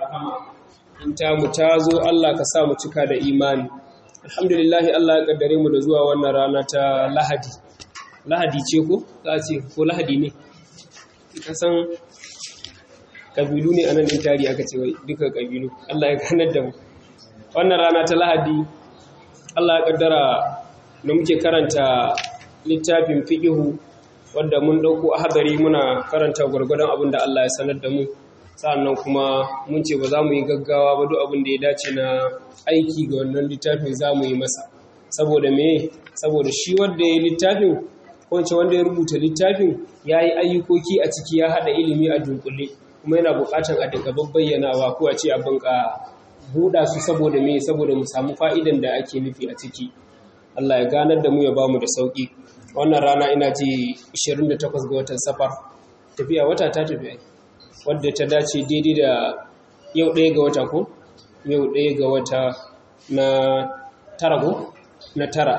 rahama in ta mu ta zo Allah ka sa mu cika da imani alhamdulillahi Allah ya kaddare mu da zuwa wannan rana ta lahadi lahadi ce ko za a ce ko lahadi ne ka san kabilu ne anan din tari aka ce wai duka kabilu Allah ya ganar da mu wannan rana ta lahadi Allah ya kaddara da muke karanta littafin fiqihu wanda mun dauko ahadari muna karanta gurgurdan abin da Allah ya sanar da mu sa'annan kuma mun ce ba za mu yi gaggawa ba duk abin da ya dace na aiki ga wannan littafin za mu yi masa saboda me saboda shi wanda ya yi littafin ko wanda ya rubuta littafin ya yi ayyukoki a ciki ya haɗa ilimi a dunkule kuma yana buƙatar a daga bayyanawa ko a ce abin ka buɗa su saboda me saboda mu samu fa'idan da ake nufi a ciki Allah ya ganar da mu ya bamu da sauƙi wannan rana ina ji 28 ga watan safar tafiya wata ta tafiya wadda ta dace daidai da yau ɗaya ga wata ko yau ɗaya ga wata na tara ko na tara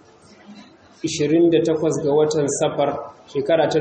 28 ga watan safar shekara ta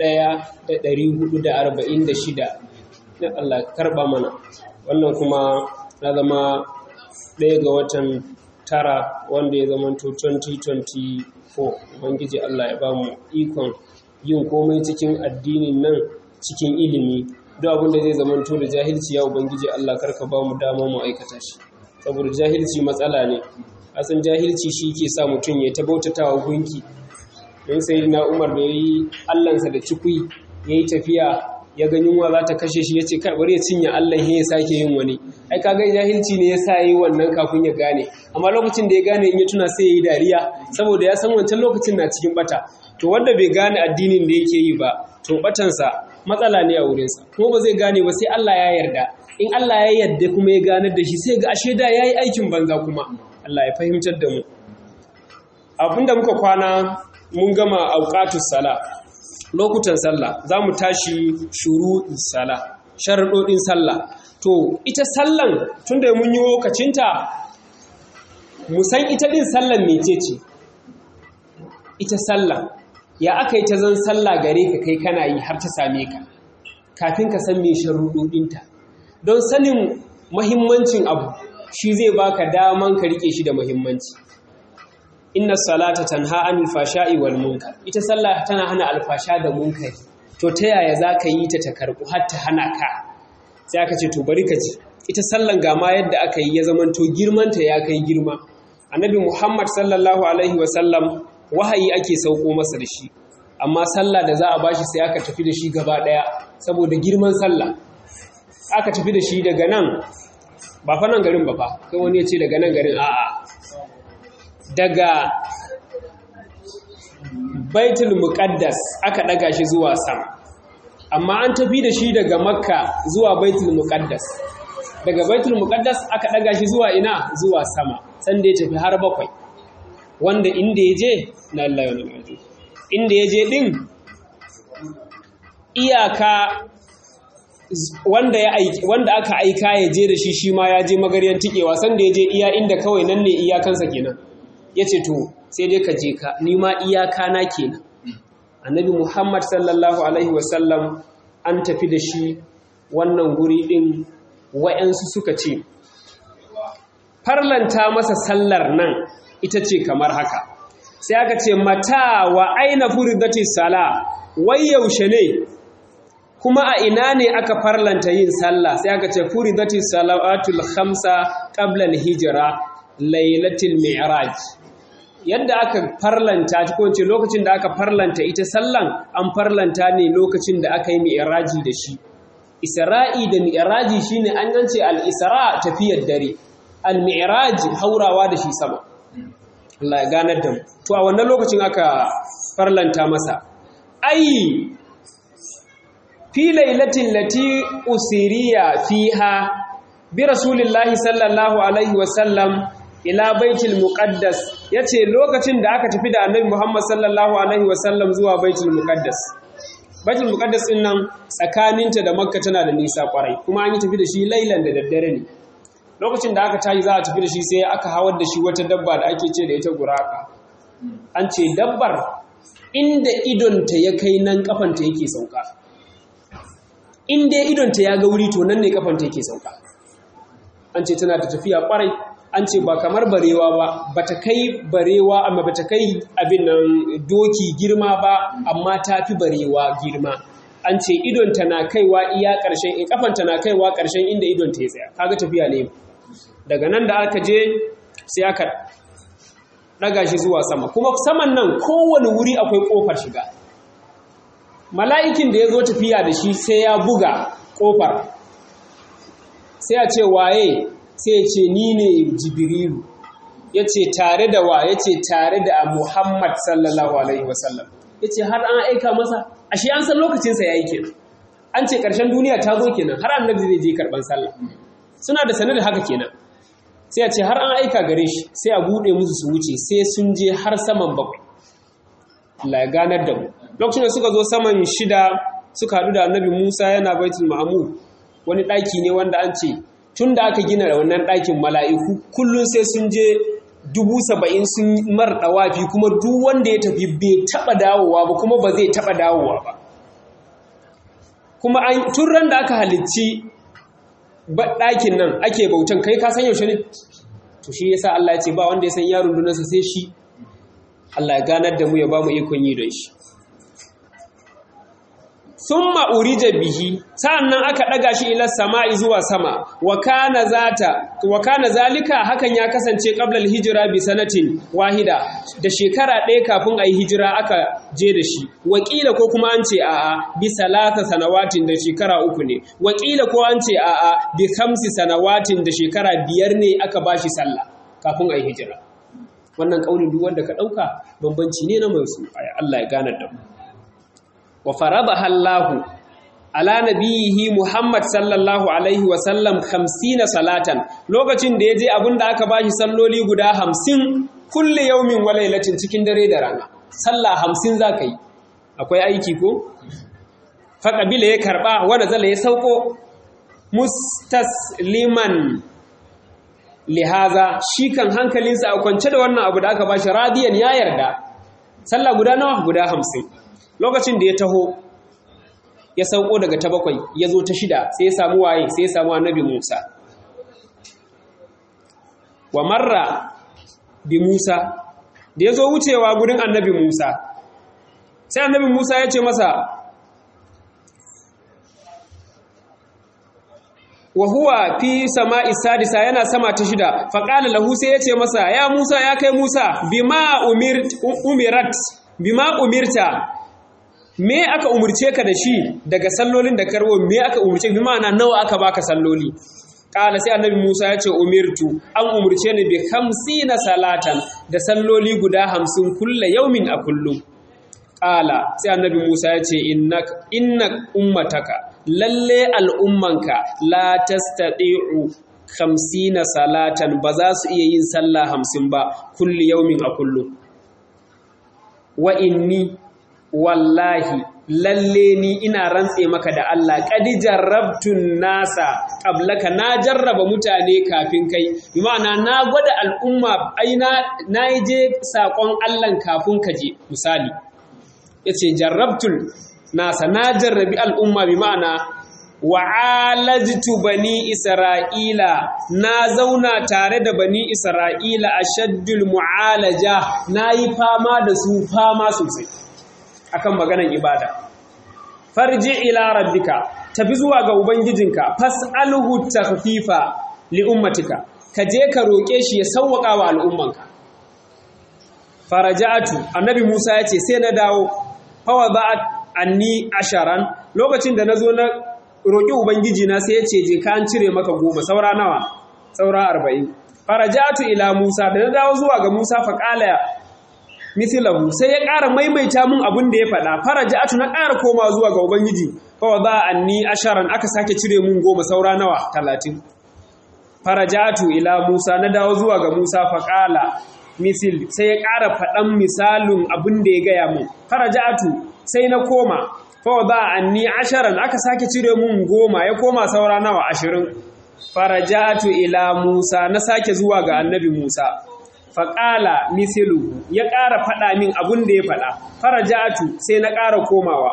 1446 na Allah karɓa mana wannan kuma na zama ɗaya ga watan tara wanda ya zama 2024 ubangiji Allah ya ba mu ikon yin komai cikin addinin nan cikin ilimi duk abin da zai zamanto da jahilci ya ubangiji Allah karka ba mu dama mu aikata shi saboda jahilci matsala ne asan jahilci shi ke sa mutum ya ta bautatawa gunki don sai na Umar da yayi Allahnsa da cikui yayi tafiya ya ga yunwa za ta kashe shi yace kai bari ya cinye Allah ya sake yin wani ai kaga jahilci ne yasa yayi wannan kafin ya gane amma lokacin da ya gane in ya tuna sai yayi dariya saboda ya san wancan lokacin na cikin bata to wanda bai gane addinin da yake yi ba to batansa matsala ne a wurinsa kuma ba zai gane ba sai Allah ya yarda in Allah ya yarda kuma ya ganar da shi sai ga ashe da yayi aikin banza kuma Allah ya fahimtar da mu abinda muka kwana mun gama auqatus sala lokutan sallah zamu tashi shuru'in sala sharuɗoɗin sallah to ita sallan tunda mun yi lokacinta mu san ita din sallan mecece ita sallah ya aka yi ta zan sallah gare ka kai kana yi har ta same ka kafin ka san mai sharuɗoɗinta don sanin mahimmancin abu shi zai baka daman ka rike shi da mahimmanci inna salata tanha anil fasha'i wal munkar ita sallah tana hana alfasha da munkari to ta yaya za ka yi ta ta karɓu har ta hana ka sai aka ce to bari ka ji ita sallan ga ma yadda aka yi ya zamanto girmanta ya kai girma annabi muhammad sallallahu alaihi wasallam wahayi ake sauko masa da shi amma sallah da za a bashi sai aka tafi da shi gaba daya saboda girman sallah aka tafi da shi daga nan ba fa nan garin ba fa kai wani ya ce daga nan garin a'a daga baitul muqaddas aka daga shi zuwa sama amma an tafi da shi daga makka zuwa baitul muqaddas daga baitul muqaddas aka daga shi zuwa ina zuwa sama sanda ya tafi har bakwai wanda inda ya je na Allah ya nuna inda ya je ɗin iyaka wanda, ya aiki, wanda aka aika ya je da shi shi ma ya je magaryan tikewa sanda ya je iya inda kawai nan ne iyakansa kenan ya ce to sai dai ka je ka nima iyaka na kenan annabi muhammad sallallahu alaihi wasallam an tafi da shi wannan guri ɗin wa'yansu suka ce farlanta masa sallar nan ita ce kamar haka sai aka ce mata wa aina furidati sala wai yaushe ne kuma a ina ne aka farlanta yin sallah sai aka ce furidati salawatul khamsa qabla al-hijra lailatul mi'raj yadda aka farlanta ko ce lokacin da aka farlanta ita sallan an farlanta ne lokacin da aka yi mi'raji da shi isra'i da mi'raji shine an yance al-isra tafiyar dare al-mi'raj haurawa da shi sama Allah ya ganar da mu to a wannan lokacin aka farlanta masa ai fi lailatin lati usiriya fiha bi rasulillahi sallallahu alaihi wasallam ila baitul muqaddas yace lokacin da aka tafi da annabi Muhammad sallallahu alaihi wasallam zuwa baitul muqaddas baitul muqaddas din nan tsakaninta da makka tana da nisa kwarai kuma an yi tafi da shi lailan da daddare ne lokacin da aka tayi za a tafi da shi sai aka hawar da shi wata dabba da ake ce da ita guraka an ce dabbar inda idonta ya kai nan kafanta yake sauka in dai idonta ya ga wuri to nan ne kafanta yake sauka an ce tana da tafiya kwarai an ce ba kamar barewa ba bata kai barewa amma bata kai abin nan doki girma ba amma ta fi barewa girma an ce idonta na kaiwa iya ƙarshen in kafanta na kaiwa ƙarshen inda idonta ya tsaya kaga tafiya ne daga nan da aka je sai aka ɗaga shi zuwa sama kuma saman nan kowane wuri akwai ƙofar shiga mala'ikin da ya zo tafiya da shi sai ya buga ƙofar sai a ce waye sai ya ce ni ne jibrilu ya ce tare da wa ya ce tare da muhammad sallallahu alaihi wasallam ya ce har an aika masa ashe an san lokacinsa ya yi kenan an ce ƙarshen duniya ta zo kenan har annabi zai je karɓar sallah suna da sanar da haka kenan sai a ce har an aika gare shi sai a buɗe musu su wuce sai sun je har saman bakwai Allah ya ganar da mu lokacin da suka zo saman shida suka haɗu da annabi Musa yana baitul ma'mur wani ɗaki ne wanda an ce tun da aka gina wannan ɗakin mala'iku kullum sai sun je dubu saba'in sun mar ɗawafi kuma duk wanda ya tafi bai taɓa dawowa ba kuma ba zai taɓa dawowa ba kuma tun ran da aka halicci ɗakin nan ake bautan kai ka san yaushe ne to shi yasa Allah ya ce ba wanda ya san yaron dunansa sai shi Allah ya ganar da mu ya ba mu ikon yi don shi summa urija bihi sa'annan aka daga shi ila sama'i zuwa sama wa kana zata wa kana zalika hakan ya kasance qabla al-hijra bi sanatin wahida da shekara ɗaya kafin ayi hijira aka je da shi wakila ko kuma an ce a'a bi salata sanawatin da shekara uku ne wakila ko an ce a'a bi khamsi sanawatin da shekara biyar ne aka bashi sallah kafin ayi hijira wannan kaulin duk wanda ka dauka bambanci ne na mai su Allah ya gane da mu wa faradaha Allah ala nabiyihi Muhammad sallallahu alaihi wa sallam 50 salatan lokacin da yaje abinda aka bashi salloli guda 50 kulli yaumin wa lailatin cikin dare da rana sallah 50 zaka yi akwai aiki ko fa kabila ya karba wa nazala ya sauko mustasliman lihaza shi kan hankalinsa a kwance da wannan abu da aka bashi radiyan ya yarda sallah guda nawa guda 50 lokacin da ya taho ya sauko daga ta bakwai ya zo ta shida sai ya samu waye sai ya samu annabi Musa wa marra bi Musa da ya zo wucewa gurin annabi Musa sai annabi Musa ya ce masa wa huwa fi sama'i sadisa yana sama ta shida faqala lahu sai ya ce masa ya Musa ya kai Musa bima umirat bima umirta me aka umurce ka da shi daga sallolin da karwo me aka umurce bi ma'ana nawa aka baka salloli kala sai annabi Musa ya ce umirtu an umurce ni bi na salatan da salloli guda hamsin kulla yaumin a kullum kala sai annabi Musa ya ce inna ummataka lalle al'ummanka la tastati'u na salatan ba za su iya yin sallah hamsin ba kulli yaumin a kullum wa inni wallahi lalle ni ina rantse maka da Allah kadi jarrabtun nasa qablaka na jarraba mutane kafin kai bi ma'ana na gwada al'umma ai na na je sakon Allah kafin ka je misali yace jarrabtul nasa na jarrabi al'umma bi ma'ana wa'alajtu bani isra'ila na zauna tare da bani isra'ila ashaddul mu'alaja nayi fama da su fama sosai akan maganan ibada farji ila rabbika tafi zuwa ga ubangijinka fas'alhu takhfifa li ummatika ka je ka roke shi ya sauwaka wa al'ummanka faraja'atu annabi Musa yace sai na dawo fa wada'at anni asharan lokacin da nazo na roki ubangiji na sai yace je ka an cire maka goma saura nawa saura 40 faraja'atu ila Musa da na dawo zuwa ga Musa fa qala mithlahu sai ya ƙara maimaita mun abin da ya faɗa faraja'atu na ƙara koma zuwa ga ubangiji fa wada anni asharan aka sake cire mun goma saura nawa 30 faraja'atu ila Musa na dawo zuwa ga Musa fa qala misil sai ya ƙara faɗan misalin abin da ya gaya mun faraja'atu sai na koma fa wada anni asharan aka sake cire mun goma ya koma saura nawa 20 faraja'atu ila Musa na sake zuwa ga annabi Musa faƙala misilu ya ƙara faɗa min abin da ya faɗa faraja'atu sai na ƙara komawa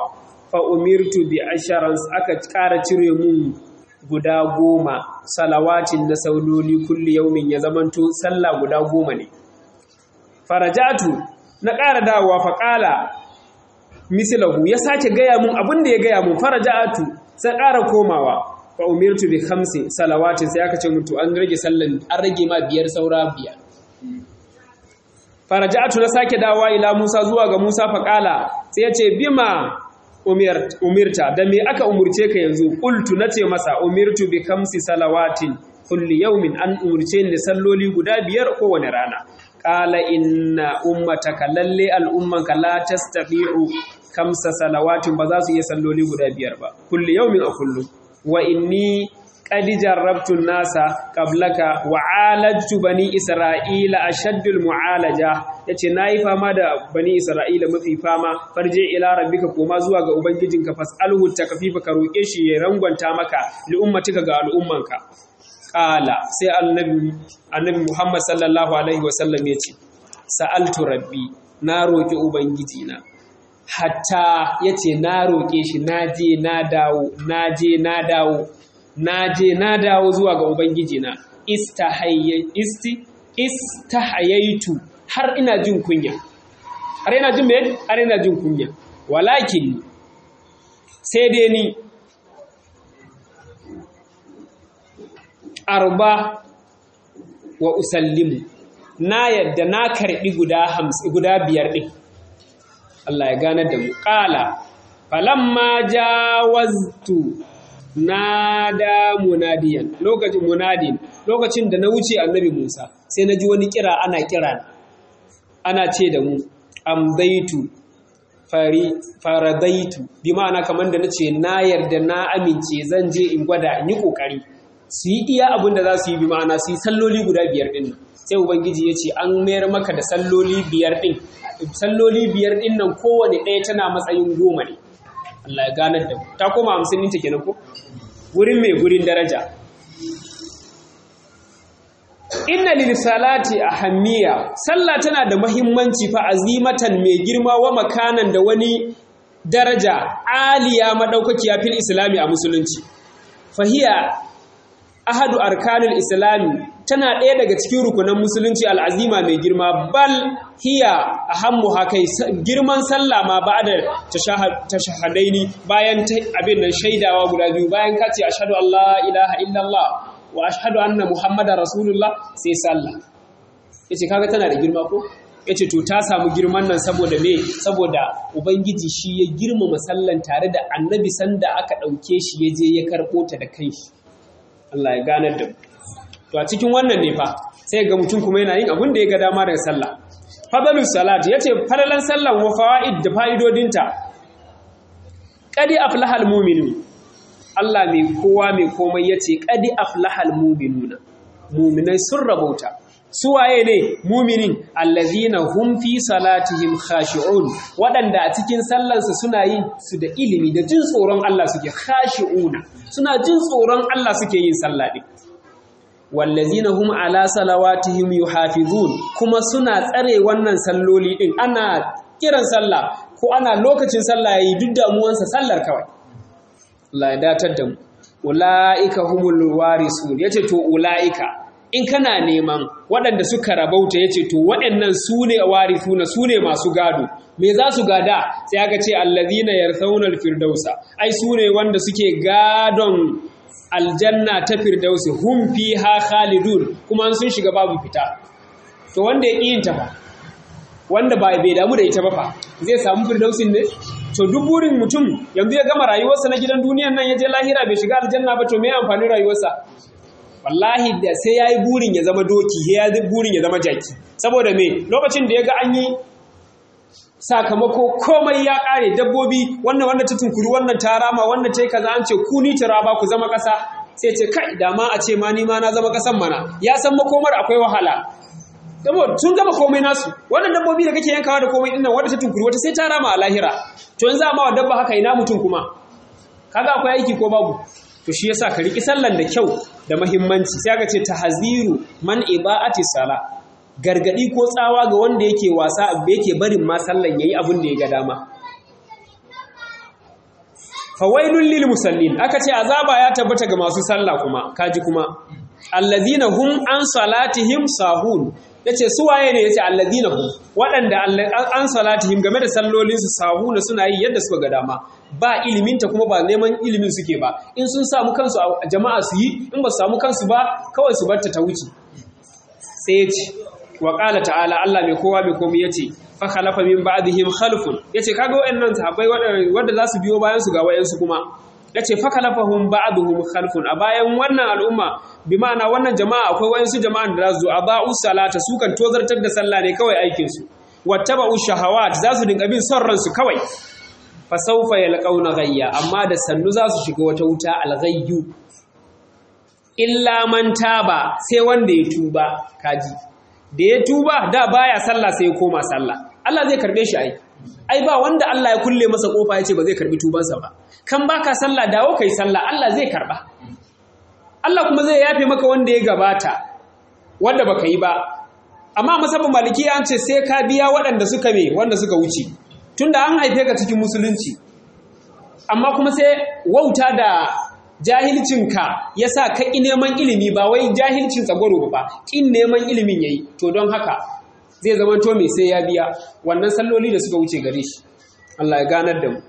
fa umirtu bi asharan aka ƙara cire mun guda goma salawatin na sauloli kulli yaumin ya zamanto sallah guda goma ne farajatu na ƙara dawowa fa ƙala mislahu ya sake gaya mun abin da ya gaya mun farajatu sai ƙara komawa fa umirtu bi khamsi salawatin sai aka ce mutu an rage sallan an rage ma biyar saura biyar faraja'atu na sake dawowa ila Musa zuwa ga Musa faƙala sai ya ce bima umirta da me aka umurce ka yanzu qultu nace masa umirtu bi kamsi salawatin kulli yawmin an umurce ni salloli guda biyar kowane rana qala inna ummataka lalle al'ummanka la tastati'u kamsa salawatin ba za su iya salloli guda biyar ba kulli yawmin a kullum wa inni qad jarrabtu nasa qablaka wa alajtu bani isra'ila ashaddul mu'alaja yace nayi fama da bani isra'ila mafi fama farje ila rabbika koma zuwa ga ubangijinka fasalhu takfifa ka roke shi ya rangwanta maka li ummatika ga al'ummanka qala sai annabi annabi Muhammad sallallahu alaihi wasallam yace sa'altu rabbi na roki ubangijina hatta yace na roke shi naje na dawo naje na dawo na je na dawo zuwa ga Ubangiji na istahayaitu har ina jin kunya har ina jin mai har ina jin kunya walakin sai dai ni arba wa usallimu na yadda na karbi guda hamsin guda biyar din Allah ya gane da mu qala falamma jawaztu nada munadiyan lokacin munadin lokacin da na wuce annabi Musa sai na ji wani kira ana kira ana ce da mu amdaitu fari faradaitu bi ma'ana kamar da nace na yarda na amince zan je in gwada in yi kokari su yi iya abin da za su yi bi ma'ana su yi salloli guda biyar din sai ubangiji ya ce an mayar maka da salloli biyar din salloli biyar din nan kowane ɗaya tana matsayin goma ne Allah ya ganar da ta koma hamsin ɗinta kenan ko wurin mai gurin daraja inna lil salati ahammiya sallah tana da muhimmanci fa azimatan mai girma wa makanan da wani daraja aliya madaukakiya fil islami a musulunci fahiya ahadu arkanul islami tana ɗaya daga cikin rukunan musulunci al'azima mai girma bal hiya ahammu hakai girman sallah ma ba da tashahadaini bayan abin nan shaidawa guda biyu bayan ka ce ashhadu an la ilaha illallah wa ashhadu anna muhammadar rasulullah sai sallah yace kaga tana da girma ko yace to ta samu girman nan saboda me saboda ubangiji shi ya girmama sallan tare da annabi sanda aka ɗauke shi ya je ya karɓo ta da kanshi Allah ya ganar da mu to a cikin wannan ne fa sai ga mutum kuma yana yin abin da ya ga dama daga sallah fadalu salat yace fadalan sallan wa fawaid da fa'idodinta qadi aflahal mu'minun Allah mai kowa mai komai yace qadi aflahal mu'minuna mu'minai sun rabauta su waye ne muminin allazina hum fi salatihim khashi'un waɗanda a cikin sallansu suna yin su da ilimi da jin tsoron Allah suke khashi'una suna jin tsoron Allah suke yin sallah din wallazina hum ala salawatihim yuhafizun kuma suna tsare wannan salloli din ana kiran sallah ko ana lokacin sallah yayi duk damuwansa sallar kawai Allah ya datar da mu ulaika humul warisun yace to ulaika in kana neman waɗanda suka rabauta yace to waɗannan su ne warithuna su ne masu gado me za su gada sai aka ce allazina yarthawna firdausa ai su ne wanda suke gadon aljanna ta firdausi hum fiha khalidun kuma sun shiga babu fita to wanda ya yin ta ba wanda ba bai damu da ita ba fa zai samu firdausin ne to duk burin mutum yanzu ya gama rayuwarsa na gidan duniyan nan ya je lahira bai shiga aljanna ba to me amfani rayuwarsa wallahi da sai yayi burin ya zama doki ya yi burin ya zama jaki saboda me lokacin da ya ga an yi sakamako komai ya kare dabbobi wannan wanda ta tunkuri wannan ta rama wannan ta yi kaza an ce ku ni ba ku zama ƙasa sai ce kai da ma a ce ma ni ma na zama ƙasan mana ya san makomar akwai wahala saboda sun gama komai nasu wannan dabbobi da kake yankawa da komai dinnan wanda ta tunkuri wata sai ta rama a lahira to yanzu amma wa dabba haka ina mutum kuma kaga akwai aiki ko babu to shi yasa ka riki sallan da kyau da muhimmanci sai aka ce tahziru man iba'ati sala gargadi ko tsawa ga wanda yake wasa yake barin ma sallan yayi abin da ya ga dama fawailul lil musallin aka ce azaba ya tabbata ga masu sallah kuma kaji kuma allazina hum an salatihim sahun yace su waye ne yace allazina hum waɗanda an salatihim game da sallolin su sahuna suna yi yadda suka ga dama ba ilimin ta kuma ba neman ilimin suke ba in sun samu kansu a jama'a su yi in ba su samu kansu ba kawai su bar ta ta wuce sai yace wa qala ta'ala Allah mai kowa mai komai yace fa khalafa min ba'dihim khalfun yace kaga wayannan sahabbai wanda za su biyo bayan su ga wayansu kuma yace fa khalafahum ba'dhum khalfun a bayan wannan al'umma bi ma'ana wannan jama'a akwai wayansu jama'an da za su aba'u salata su kan tozartar da sallah ne kawai aikin su wattaba'u shahawat za su dinga bin son ransu kawai fa sawfa yalqauna ghayya amma da sannu za su shiga wata wuta alghayyu illa man taba sai wanda ya tuba kaji da ya tuba da baya sallah sai ya koma sallah Allah zai karbe shi ai ai ba wanda Allah ya kulle masa kofa ya ce ba zai karbi tubansa ba kan baka sallah dawo kai sallah Allah zai karba Allah kuma zai yafe maka wanda ya gabata wanda baka yi ba amma masabin maliki an ce sai ka biya waɗanda suka me wanda suka wuce tunda an haife ka cikin musulunci amma kuma sai wauta da jahilcinka ya sa ka ƙi neman ilimi ba wai jahilcin tsagwaro ba ƙin neman ilimin ya yi to don haka zai zama to mai sai ya biya wannan salloli da suka wuce gare shi Allah ya ganar da mu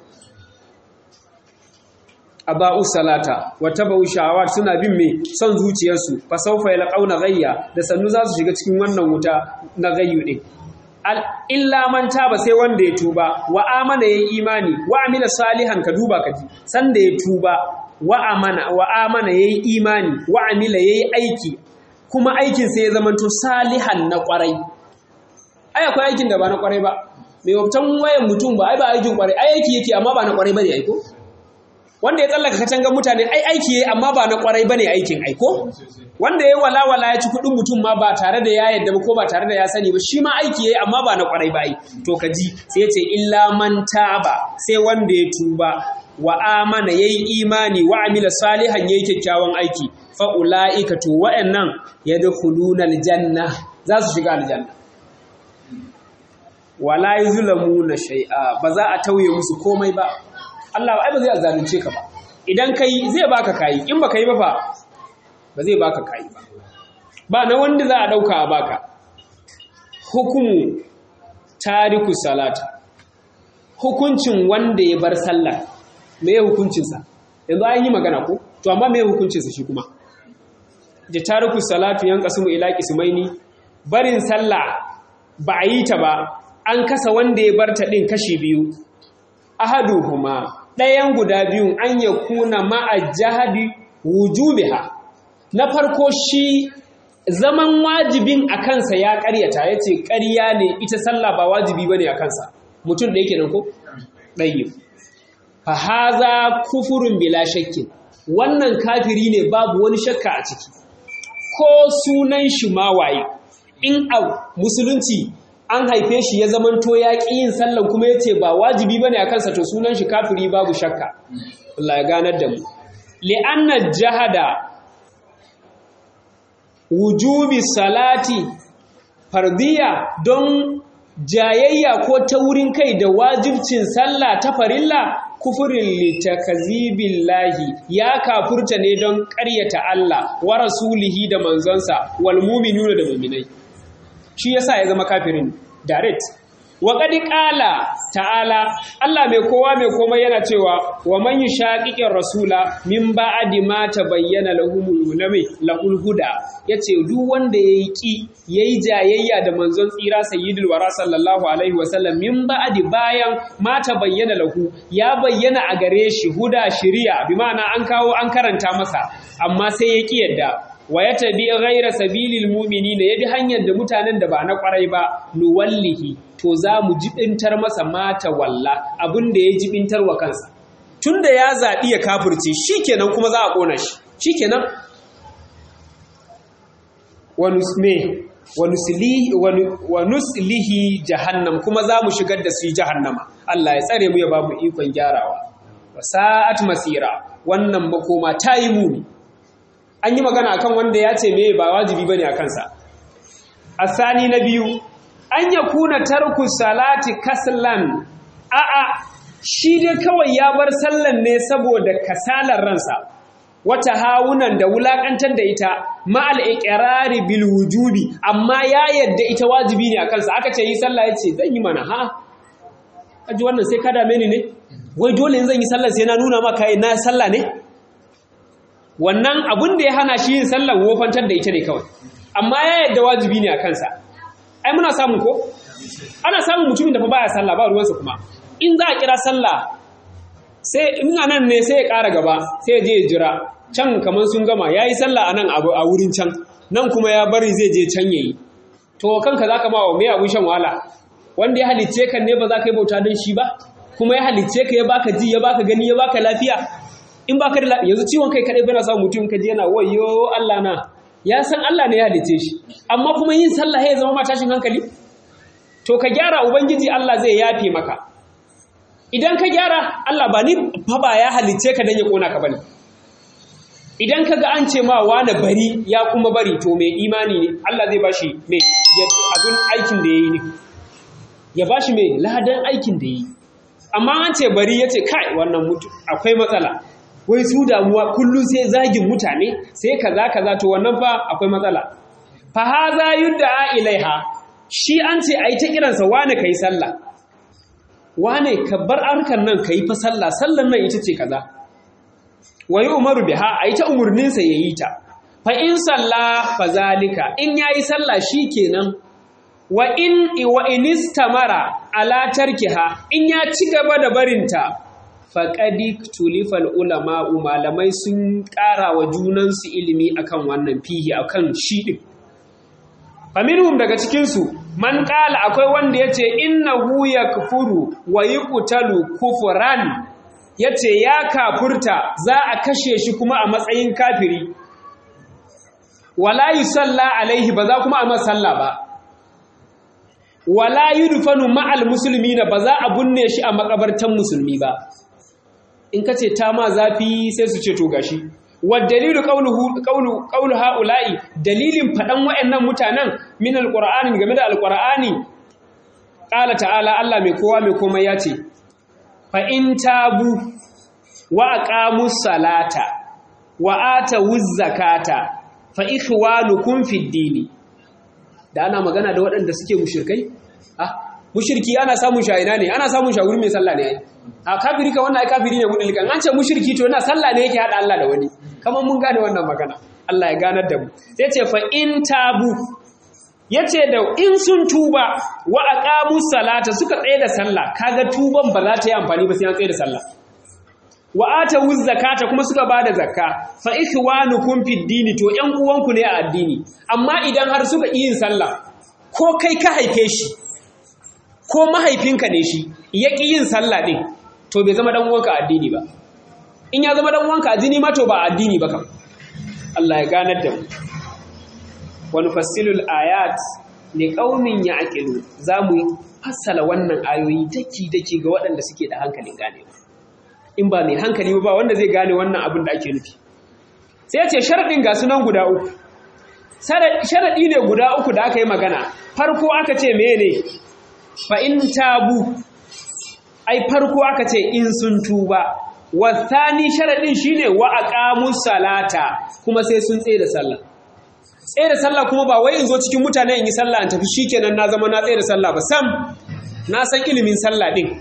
aba'u salata wa tabu shawar suna bin me son zuciyarsu fa sawfa yalqauna ghayya da sannu za su shiga cikin wannan wuta na gayyu din illa man taba sai wanda ya tuba wa amana yayi imani wa amila salihan ka duba ka ji san da ya tuba wa amana wa amana yayi imani wa amila yayi aiki kuma aikin sai ya zamanto salihan na kwarai ai akwai aikin da ba na kwarai ba mai wabtan wayan mutum ba ai ba aikin kwarai ai aiki yake amma ba na kwarai bane aiko wanda ya tsallaka katangar mutane ai aiki yayi amma ba na kwarai bane aikin aiko wanda ya wala wala ya ci kudin mutum ma ba tare da ya yadda ba ko ba tare da ya sani ba shi ma aiki yayi amma ba na kwarai ba ai to ka ji sai ya ce illa man taba sai wanda ya tuba wa amana yayi imani wa amila salihan yayi kyakkyawan aiki fa ulaika to wa'annan yadkhuluna aljanna za su shiga aljanna wala yuzlamuna shay'a ba za a tauye musu komai ba Allah ai ba zai zalunce ka ba idan kai zai baka kai in baka yi ba fa ba zai baka kai ba ba na wanda za a dauka a baka hukumu tariku salata hukuncin wanda ya bar sallah me ya hukuncinsa yanzu an yi magana ko to amma me ya hukuncinsa shi kuma da tariku salatu yan kasumu ila qismaini barin sallah ba a yi ta ba an kasa wanda ya bar ta din kashi biyu ahaduhuma ɗayan guda biyun an ya kuna ma'a jahadi wujubiha na farko shi zaman wajibin a kansa ya ƙaryata ya ce ƙarya ne ita sallah ba wajibi ba ne a kansa mutum da yake nan ko? ɗayi fahaza kufurin bila shakkin wannan kafiri ne babu wani shakka a ciki ko sunan shi ma waye in a musulunci an haife shi ya zamanto ya ƙi yin sallan kuma ya ce ba wajibi ba ne a kansa to sunan shi kafiri babu shakka Allah ya ganar da mu li'anna jahada wujubi salati fardiya don jayayya ko taurin kai da wajibcin sallah ta farilla kufurin litakazibillahi ya kafurta ne don ƙaryata Allah wa rasulihi da manzonsa wal mu'minuna da mu'minai shi yasa ya zama kafirin direct wa qad qala ta'ala Allah mai kowa mai komai yana cewa wa man yushaqiqir rasula min ba'di ma tabayyana lahumul hulami lahul huda yace duk wanda yayi ki yayi jayayya da manzon tsira sayyidul wara sallallahu alaihi wasallam min ba'di bayan ma tabayyana lahu ya bayyana a gare shi huda shiriya bi ma'ana an kawo an karanta masa amma sai ya ki yadda wa ya tabi ghaira sabilil mu'minina yabi hanyar da mutanen da ba na kwarai ba nuwallihi to za mu jibintar masa mata walla abin da ya jibintar wa kansa tunda ya zaɓi ya kafirce shikenan kuma za a ƙona shi shikenan wa nusme wa nuslihi jahannam kuma za mu shigar da su jahannama Allah ya tsare mu ya ba mu ikon gyarawa wa sa'at masira wannan makoma ta yi muni an yi magana akan wanda ya ce me ba wajibi bane a kansa asani na biyu an ya kuna tarku salati kaslan a'a shi dai kawai ya bar sallan ne saboda kasalar ransa wata hawunan da wulakantar da ita ma'al iqrari bil wujubi amma ya yadda ita wajibi ne a kansa aka ce yi sallah ya ce zan yi mana ha aji wannan sai ka dame ni ne wai dole in zan yi sallah sai na nuna maka na sallah ne wannan abin da ya hana shi yin sallah wofantar da ita ne kawai amma ya yadda wajibi ne a kansa ai muna samun ko ana samun mutumin da fa baya sallah ba ruwansa kuma in za a kira sallah sai in a nan ne sai ya ƙara gaba sai ya je ya jira can kamar sun gama ya yi sallah a nan a wurin can nan kuma ya bari zai je can ya yi to kanka za ka ba wa mai abin shan wahala wanda ya halicce ka ne ba za ka yi bauta don shi ba kuma ya halicce ka ya baka ji ya baka gani ya baka lafiya in baka da lafiya yanzu ciwon kai kadai bana sa mutum ka je yana wayo Allah na ya san Allah ne ya halicce shi amma kuma yin sallah ya zama ma tashin hankali to ka gyara ubangiji Allah zai yafe maka idan ka gyara Allah ba ni fa ba ya halicce ka dan ya kona ka bane idan ka ga an ce ma wani bari ya kuma bari to mai imani ne Allah zai bashi mai abin aikin da yayi ne ya bashi mai ladan aikin da yayi amma an ce bari yace kai wannan mutu akwai matsala wai su damuwa kullum sai zagin mutane sai kaza kaza to wannan fa akwai matsala fa haza yudda ilaiha shi an ce ai ta kiransa wane kai sallah wane ka bar harkar nan kai fa sallah sallan nan ita ce kaza wa umaru biha ai ta umurnin sa yayi ta fa in salla fa zalika in yayi sallah shikenan wa in wa inistamara ala tarkiha in ya ci gaba da barinta faƙadi tulifal ulama malamai sun ƙara wa junansu ilimi akan wannan fihi akan shi ɗin faminhum daga cikinsu man ƙala akwai wanda ya ce innahu ya kufuru wa yi ƙutalu kufuran ya ce ya kafurta za a kashe shi kuma a matsayin kafiri wala yi salla alaihi ba za kuma a masalla ba wala yi dufanu ma'al musulmi na ba za a binne shi a makabartan musulmi ba in ka ce ta ma zafi sai su ce to gashi dalilu qawlu haula'i dalilin faɗan wayannan mutanen min alqur'ani game da alqur'ani qala ta'ala Allah mai kowa mai komai ya ce fa in tabu wa aqamus salata wa atawuz zakata fa ikhwanukum fid dini da ana magana da waɗanda suke mushrikai ah mushriki ana samun shayina ne ana samun shaguri mai sallah ne ai a kafiri ka wannan ai kafiri ne gudun likan an ce mushriki to yana sallah ne yake hada Allah da wani kamar mun gane wannan magana Allah ya ganar da mu sai ce fa in tabu yace da in sun tuba wa aqamu salata suka tsaye da sallah kaga tuban ba za ta yi amfani ba sai an tsaye da sallah wa atawu zakata kuma suka bada zakka fa ikhwanukum fid dini to ƴan uwanku ne a addini amma idan har suka yi yin sallah ko kai ka haife shi ko mahaifinka ne shi ya ƙi yin sallah ɗin to bai zama ɗan'uwanka addini ba in ya zama ɗan'uwanka addini ma to ba addini ba kam Allah ya ganar da mu wani fassilul ayat ne ƙaunin ya aƙilu za mu fassala wannan ayoyi daki-daki ga waɗanda suke da hankalin gane in ba mai hankali ba wanda zai gane wannan abin da ake nufi sai ce sharaɗin ga sunan guda uku sharaɗi ne guda uku da aka yi magana farko aka ce mene fa in tabu ai farko aka ce in sun tuba wasani sharadin shine wa aqamus salata kuma sai sun tsaye da sallah tsaye da sallah kuma ba wai in zo cikin mutane in yi sallah in tafi shikenan na zama na tsaye da sallah ba sam na san ilimin sallah din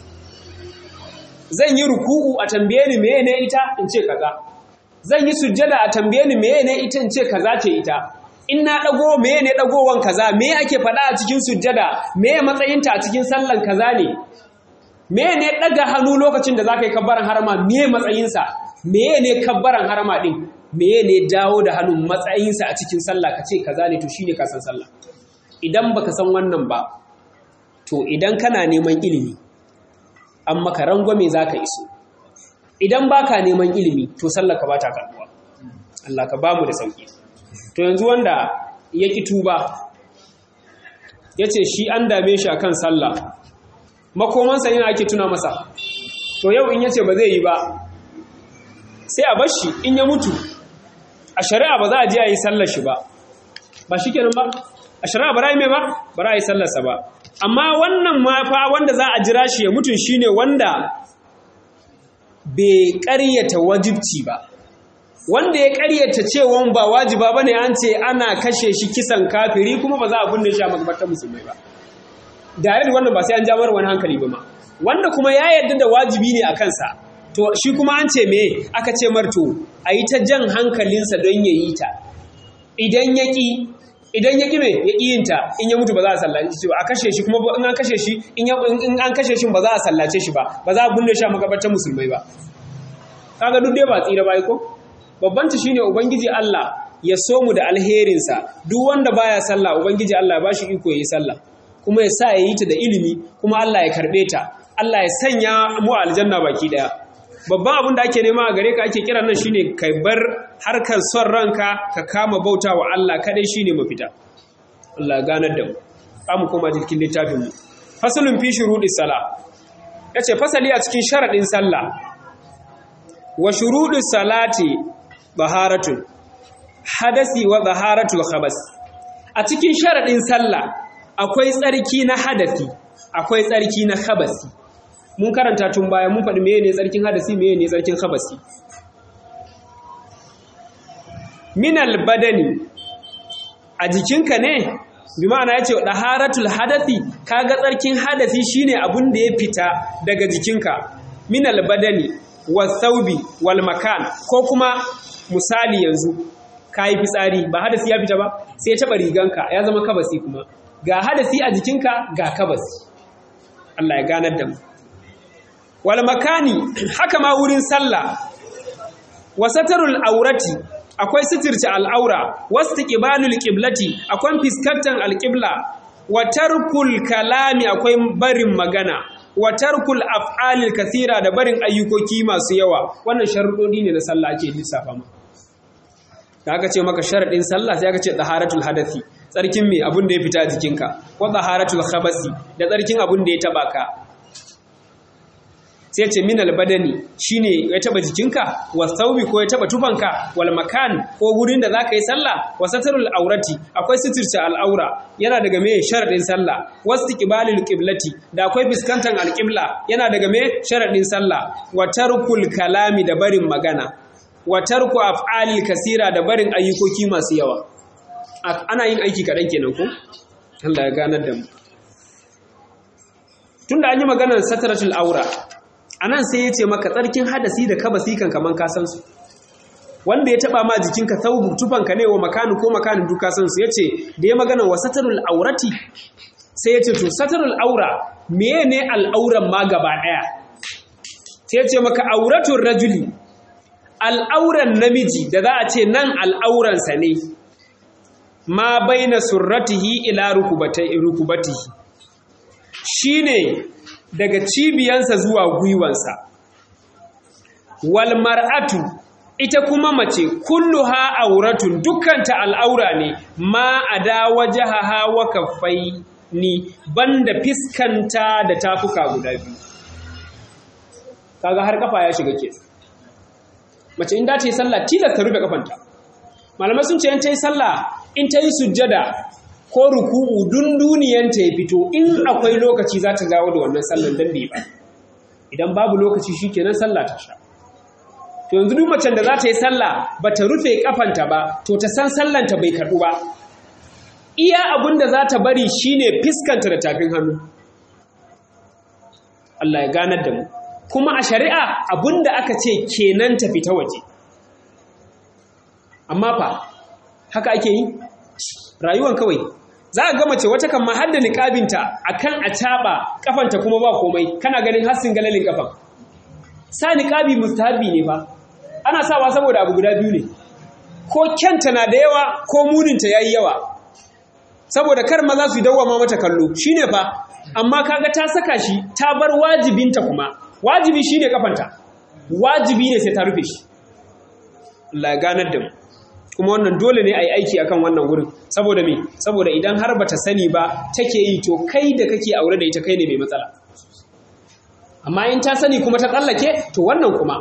zan yi ruku'u a tambaye ni meye ne ita in ce kaza zan yi sujjada a tambaye ni meye ne ita in ce kaza ce ita in na ɗago meye ne ɗagowan kaza me ake faɗa a cikin sujjada meye matsayinta a cikin sallan kaza ne meye ne ɗaga hannu lokacin da za ka yi kabbaran harama meye matsayinsa meye ne kabbaran harama ɗin meye ne dawo da hannun matsayinsa a cikin sallah ka ce kaza ne to shi ne kasan sallah idan baka san wannan ba to idan kana neman ilimi an maka rangwame za ka iso idan baka neman ilimi to sallah ka ba ta karɓuwa Allah ka ba mu da sauƙi to yanzu wanda ya ƙi tuba ya ce shi an dame shi a kan sallah makomansa yana ake tuna masa to yau in ya ce ba zai yi ba sai a bashi in ya mutu a shari'a ba za a je a yi sallar shi ba ba shi kenan ba a shari'a ba ra'ayi mai ba ba ra'ayi sallarsa ba amma wannan ma fa wanda za a jira shi ya mutun shine wanda bai ƙaryata wajibci ba wanda ya ƙaryata cewa ba wajiba bane an ce ana kashe shi kisan kafiri kuma ba za a binne shi a makabartar musulmai ba dare da wannan ba sai an jamar wani hankali ba ma wanda kuma ya yarda da wajibi ne a kansa to shi kuma an ce me aka ce marto a yi ta jan hankalinsa don ya yi ta idan ya ƙi idan ya ƙi me ya ƙi yinta in ya mutu ba za a sallace shi ba a kashe shi kuma in an kashe shi in an kashe shi ba za a sallace shi ba ba za a binne shi a makabartar musulmai ba kaga duk dai ba tsira ba ko babban ta shine ubangiji Allah ya so mu da alherinsa duk wanda baya sallah ubangiji Allah ya bashi iko yayi sallah kuma ya sa ya yi ta da ilimi kuma Allah ya karbe ta Allah ya sanya mu aljanna baki daya babban abin da ake nema a gare ka ake kira nan shine kai bar harkar son ranka ka kama bauta wa Allah kadai shine mafita Allah ganar da mu amu koma cikin littafin mu fasalun fi shurudis sala yace fasali a cikin sharadin sallah wa shurudus salati baharatun hadasi wa baharatul khabas a cikin sharadin sallah akwai tsarki na hadasi akwai tsarki na khabasi mun karanta tun baya mun faɗi meye ne tsarkin hadasi meye ne tsarkin khabasi minal badani a jikinka ne bi ma'ana yace daharatul hadasi kaga tsarkin hadasi shine abun da ya fita daga jikinka minal badani wasaubi wal makan ko kuma misali yanzu kayi fitsari ba hadasi ya fita ba sai ya taba riganka ya zama kabasi kuma ga hadasi a jikinka ga kabasi Allah ya ganar da mu wal makani haka ma wurin sallah wasatarul aurati akwai sitirce al'aura wastiqbalul qiblati akwai fiskantar alqibla wa tarkul kalami akwai barin magana wa tarkul af'alil kathira da barin ayyukoki masu yawa wannan sharuɗoɗi ne na sallah ake lissafa ma da aka ce maka sharaɗin sallah sai aka ce taharatul hadathi tsarkin me abun da ya fita jikinka ko taharatul khabasi da tsarkin abun da ya taba ka sai ce minal badani shine ya taba jikinka wa thawbi ko ya taba tufanka wal makan ko gurin da zaka yi sallah wa satarul aurati akwai sitirce al'aura yana daga me sharadin sallah wastiqbalul qiblati da akwai fiskantar alqibla yana daga me sharadin sallah wa tarkul kalami da barin magana wa tarku af'alil kasira da barin ayyukoki masu yawa ana yin aiki kaɗan kenan ko Allah ya ganar da mu tunda an yi maganar sataratul aura anan sai ya ce maka tsarkin hadasi da kabasi kan kaman ka san su wanda ya taba ma jikinka thawbu tufanka ne wa makanu ko makanin duka san su yace da ya magana wa satarul aurati sai yace to satarul aura menene al'auran ma gaba daya sai yace maka auratul rajuli al'auran namiji da za a ce nan al'auransa ne ma baina surratihi ila rukubatihi shine daga cibiyansa zuwa gwiwansa wal mar'atu ita kuma mace kulluha auratun dukkanta al'aura ne ma ada wajahaha wa kaffaini banda fiskanta da tafuka guda biyu kaga har kafa ya shiga ke mace in da ta yi sallah tilas ta rufe kafanta malamai sun ce in ta yi sallah in ta yi sujjada ko ruku'u dunduniyanta ya fito in akwai lokaci za ta dawo da wannan sallan dan bai ba idan babu lokaci shikenan sallah ta sha to yanzu duk macen da za ta yi sallah ba ta rufe kafanta ba to ta san sallanta bai karɓu ba iya abin da za ta bari shine fiskanta da tafin hannu Allah ya ganar da mu kuma a shari'a abin da aka ce kenan ta fita waje amma fa haka ake yi rayuwan kawai za a ga mace wata kan ma har da niƙabinta akan a caɓa kafanta kuma ba komai kana ganin hassin galalin kafan sa niƙabi mustahabi ne fa ana sawa saboda abu guda biyu ne ko kyanta na da yawa ko muninta yayi yawa saboda kar maza su dawwama mata kallo shine fa amma kaga ta saka shi ta bar wajibinta kuma wajibi shine kafanta wajibi ne sai ta rufe shi Allah ya ganar da mu kuma wannan dole ne a yi aiki akan wannan wurin saboda me saboda idan har bata sani ba take yi to kai da kake aure da ita kai ne mai matsala amma in ta sani kuma ta tsallake to wannan kuma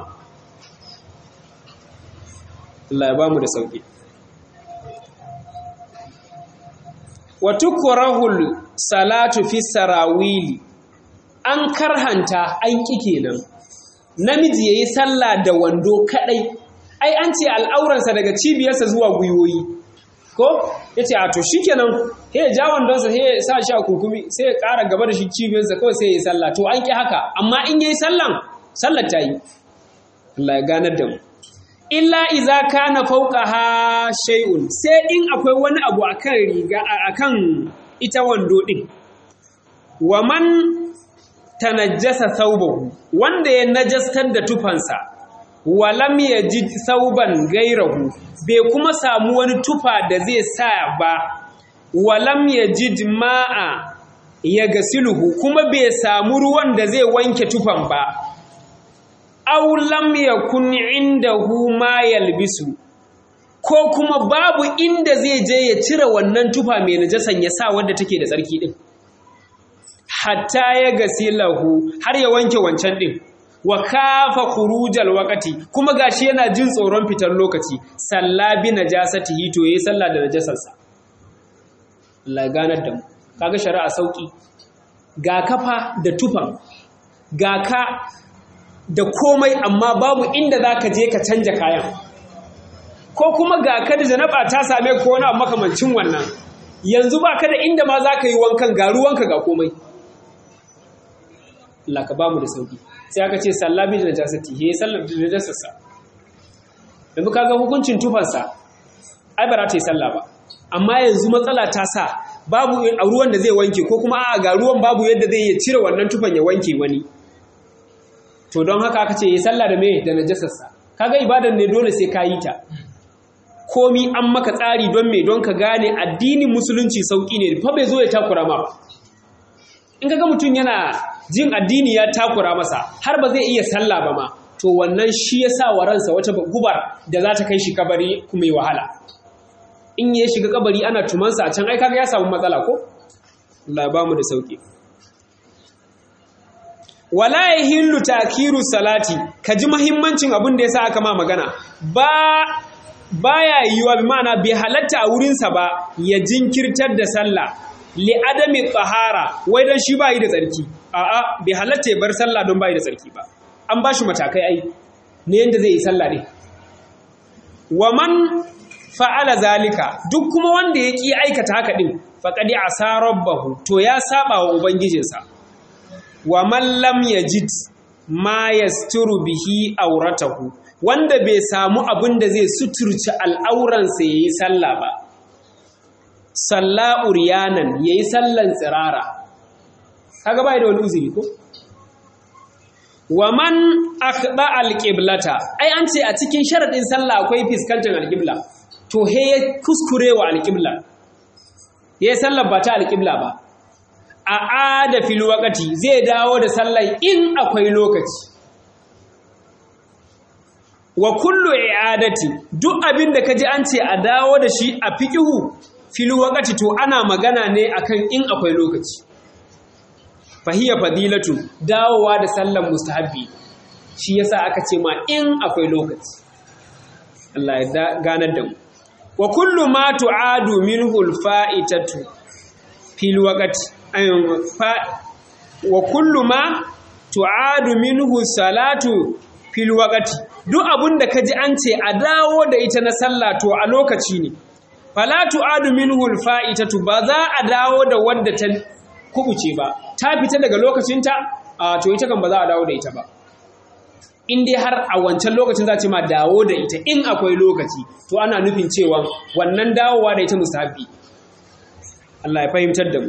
Allah ya bamu da sauki wa tukrahul salatu fi sarawili an karhanta an ƙi kenan namiji yayi sallah da wando kadai ai an ce al'auransa daga cibiyarsa zuwa gwiwoyi ko yace a to shikenan sai ya ja wandonsa sai ya sa shi a kukumi sai ya ƙara gaba da shi cibiyarsa kawai sai ya yi sallah to an ƙi haka amma in yayi sallan sallar ta yi Allah ya ganar da mu illa iza kana fawqaha shay'un sai in akwai wani abu akan riga akan ita wando din wa man tanajjasa thawbahu wanda ya najastar da tufansa wa lam yajid thawban gairahu bai kuma samu wani tufa da zai sa ba wa lam yajid ma'a ya gasiluhu kuma bai samu ruwan da zai wanke tufan ba aw lam yakun indahu ma yalbisu ko kuma babu inda zai je ya cire wannan tufa mai najasan ya sa wadda take da tsarki din hatta ya gasilahu har ya wanke wancan din wa kafa khurujal waqti kuma gashi yana jin tsoron fitar lokaci sallabi najasatihi to yayi sallah da najasarsa Allah ganar da mu kaga shari'a sauki ga kafa da tufan ga ka da komai amma babu inda za ka je ka canja kayan ko kuma ga ka da janaba ta same ko wani abu makamancin wannan yanzu ba ka da inda ma za ka yi wankan ga ruwanka ga komai Allah ka ba mu da sauki sai aka ce sallabi da najasati he sallar da najasarsa yanzu ka ga hukuncin tufansa ai ba za ta yi sallah ba amma yanzu matsala ta sa babu a ruwan da zai wanke ko kuma a ga ruwan babu yadda zai iya cire wannan tufan ya wanke wani to don haka aka ce yi sallah da me da najasarsa kaga ibadan ne dole sai ka yi ta komi an maka tsari don me don ka gane addinin musulunci sauki ne fa bai zo ya takura ma ba in kaga mutum yana jin addini ya takura masa har ba zai iya sallah ba ma to wannan shi ya sa wa ransa wata gubar da za ta kai shi kabari kuma yi wahala in ya shiga kabari ana tumansa a can ai kaga ya samu matsala ko Allah ba mu da sauki wala yahillu takiru salati kaji muhimmancin abin da yasa aka ma magana ba baya yiwa bi ma'ana bai halatta a wurinsa ba ya jinkirtar da sallah li adami tsahara wai dan shi bai da tsarki a'a bai halatta ya bar sallah don bai da tsarki ba an ba shi matakai ai ne yanda zai yi sallah ne wa man fa'ala zalika duk kuma wanda ya ki aikata haka din faqad asa rabbahu to ya saba wa ubangijinsa wa man lam yajid ma yasturu bihi auratahu wanda bai samu abin da zai suturci al'auransa yayi sallah ba salla uriyanan yayi sallan tsirara kaga bai da wani uzuri ko wa man akhda alqiblata ai an ce a cikin sharadin sallah akwai fiskantar alqibla to he ya kuskure wa alqibla yayi sallar ba ta alqibla ba a ada fil waqti zai dawo da sallar in akwai lokaci wa kullu i'adati duk abin da kaji an ce a dawo da shi a fiqihu fil waqti to ana magana ne akan in akwai lokaci fahiya fadilatu dawowa da sallan mustahabbi shi yasa aka ce ma in akwai lokaci Allah ya ganar da mu wa kullu ma tu'adu minhu al-fa'itatu fil waqti wa kullu ma tu'adu minhu salatu fil waqti duk abunda kaji an ce a dawo da ita na sallah to a lokaci ne fala tu'adu minhu al-fa'itatu ba za a dawo da wadda ta kubuce ba ta fita daga lokacinta a to ita kan ba za a dawo da ita ba in dai har a wancan lokacin za ce ma dawo da ita in akwai lokaci to ana nufin cewa wannan dawowa da ita mustahabi Allah ya fahimtar da mu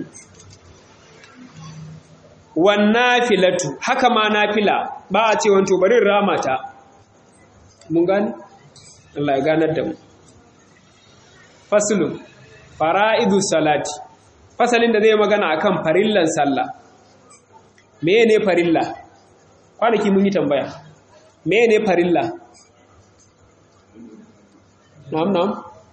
wannan filatu haka ma nafila ba a ce wanto bari rama ta mun gani Allah ya ganar da mu faslun fara'idu salati fasalin da zai magana akan farillan sallah meye ne farilla kwanaki mun yi tambaya meye ne farilla na'am na'am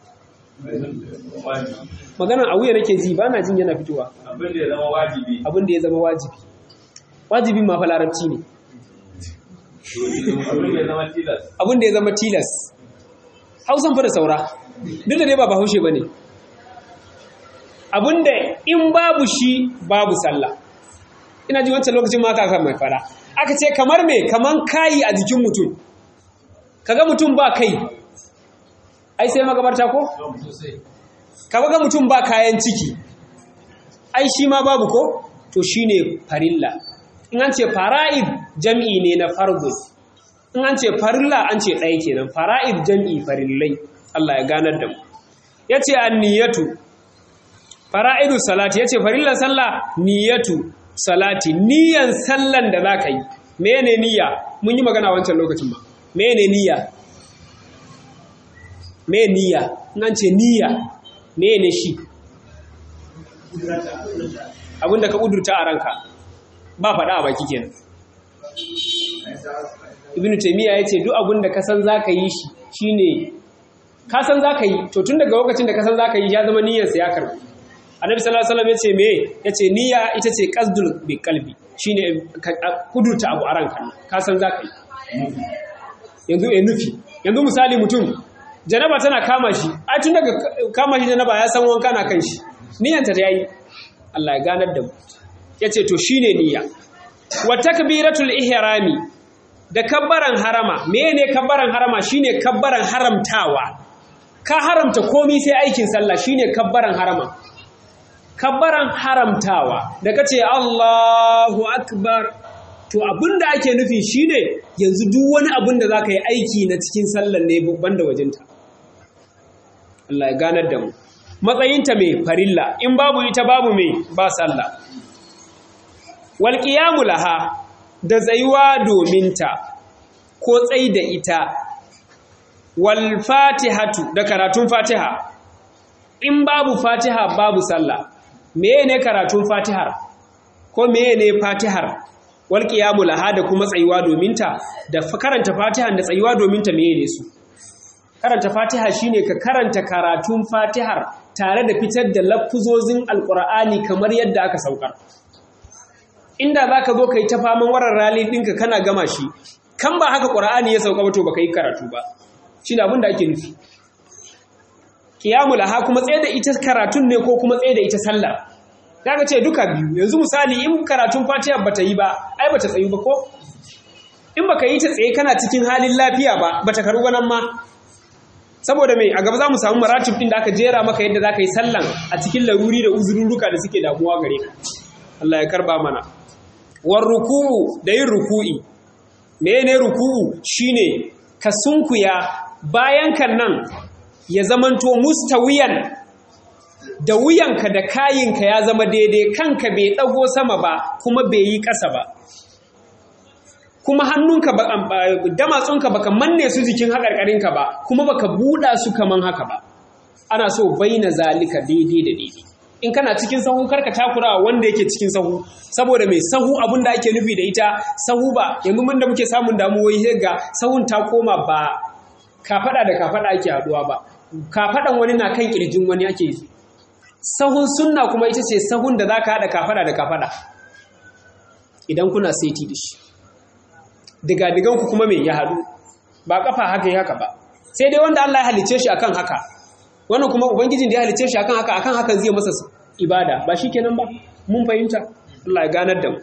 maganan a wuya nake ji ba na jin yana fitowa abin da ya zama wajibi abin da ya zama wajibi wajibin ma fa larabci ne abin da ya zama tilas abin da ya zama tilas hausan fa da saura duk da dai ba bahaushe ba ne abinda in babu shi babu sallah ina ji wancan lokacin ma kaka mai fara aka ce kamar me kaman kayi a jikin mutum kaga mutum ba kai ai sai magabarta ko kaga mutum ba kayan ciki ai shi ma babu ko to shine farilla in an ce fara'id jam'i ne na fardu in an ce farilla an ce ɗaya kenan fara'id jam'i farillai Allah ya ganar da mu yace anniyatu fara'idu salati yace farillan sallah niyatu salati niyan sallan da zaka yi mene niyya mun yi magana wancan lokacin ma mene niyya me niyya in an ce niyya mene shi abinda ka kudurta a ranka ba faɗa a baki kenan ibnu taymiya yace duk abinda ka san zaka yi shi shine ka san zaka yi to tun daga lokacin da ka san zaka yi ya zama niyyar sa ya karbu annabi sallallahu alaihi wasallam yace me yace niyya ita ce qasdul bi qalbi shine kudurta abu a ranka ka san zaka yi yanzu eh nufi yanzu misali mutum janaba tana kama shi a tun daga kama shi janaba ya san wanka na kan shi niyyanta ta yayi Allah ya ganar da mu yace to shine niyya wa takbiratul ihrami da kabbaran harama mene kabbaran harama shine kabbaran haramtawa ka haramta komai sai aikin sallah shine kabbaran harama kabbaran haramtawa da kace Allahu akbar to abinda ake nufi shine yanzu duk wani abin da zaka yi aiki na cikin sallar ne banda wajenta Allah ya ganar da mu matsayinta mai farilla in babu ita babu mai ba sallah wal qiyamu laha da tsayuwa domin ta ko tsai da ita wal fatihatu da karatun fatiha in babu fatiha babu sallah meye ne karatun fatihar ko meye ne fatihar wal qiyamu laha da kuma tsayuwa domin ta da karanta fatihan da tsayuwa domin ta meye ne su karanta fatiha shine ka karanta karatun fatihar tare da fitar da lafuzozin alqur'ani kamar yadda aka saukar inda zaka zo kai ta faman warar rali dinka kana gama shi kan ba haka qur'ani ya sauka ba to baka yi karatu ba shine abin da ake nufi qiyamu laha kuma tsaye da ita karatun ne ko kuma tsaye da ita sallar kaga ce duka biyu yanzu misali in karatun fatiha bata yi ba ai bata tsayu ba ko in baka yi ta tsaye kana cikin halin lafiya ba bata karu nan ma saboda mai a gaba za mu samu maratib din da aka jera maka yadda za ka yi sallan a cikin laruri da uzurruka da suke damuwa gare ka Allah ya karba mana war ruku'u da yin ruku'i mene ruku'u shine ka sunkuya bayan kan nan ya zamanto mustawiyan da wuyanka da kayinka ya zama daidai kanka bai ɗago sama ba kuma bai yi ƙasa ba kuma hannunka ba damatsunka baka manne su jikin haƙarƙarinka ba kuma baka buɗa su kaman haka ba ana so baina zalika daidai da daidai in kana cikin sahu karka takura wanda yake cikin sahu saboda mai sahu abin da ake nufi da ita sahu ba yanzu mun da muke samun damuwoyi sai ga sahun ta koma ba kafada da kafada ake haduwa ba kafadan wani na kan kirjin wani ake yi sahun sunna kuma ita ce sahun da zaka hada kafada da kafada idan kuna saiti da shi diga ku kuma me ya hadu ba kafa haka yi haka ba sai dai wanda Allah ya halice shi akan haka wannan kuma ubangijin da ya halice shi akan haka akan hakan zai masa ibada ba shikenan ba mun fahimta Allah ya ganar da mu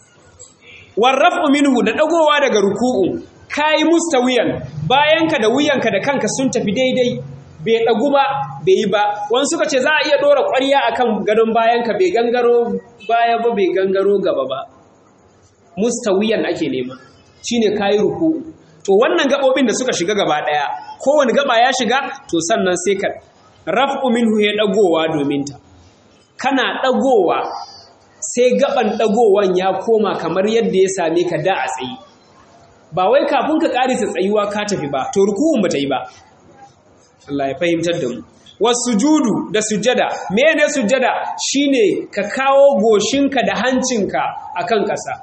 warrafu minhu da dagowa daga ruku'u kai mustawiyan bayanka da wuyanka da kanka sun tafi daidai bai dagu ba bai yi ba wani suka ce za a iya dora ƙwarya akan gadon bayanka bai gangaro baya ba bai gangaro gaba ba mustawiyan ake nema shine kai ruku'u to wannan gabobin da suka shiga gaba daya kowane gaba ya shiga to sannan sai ka raf'u minhu ya dagowa domin ta kana dagowa sai gaban dagowan ya koma kamar yadda ya same ka da a tsayi ba wai kafin ka karisa tsayuwa ka tafi ba to ruku'un bata yi ba Allah ya fahimtar da mu wasujudu da sujjada mene sujjada shine ka kawo goshinka da hancinka akan ƙasa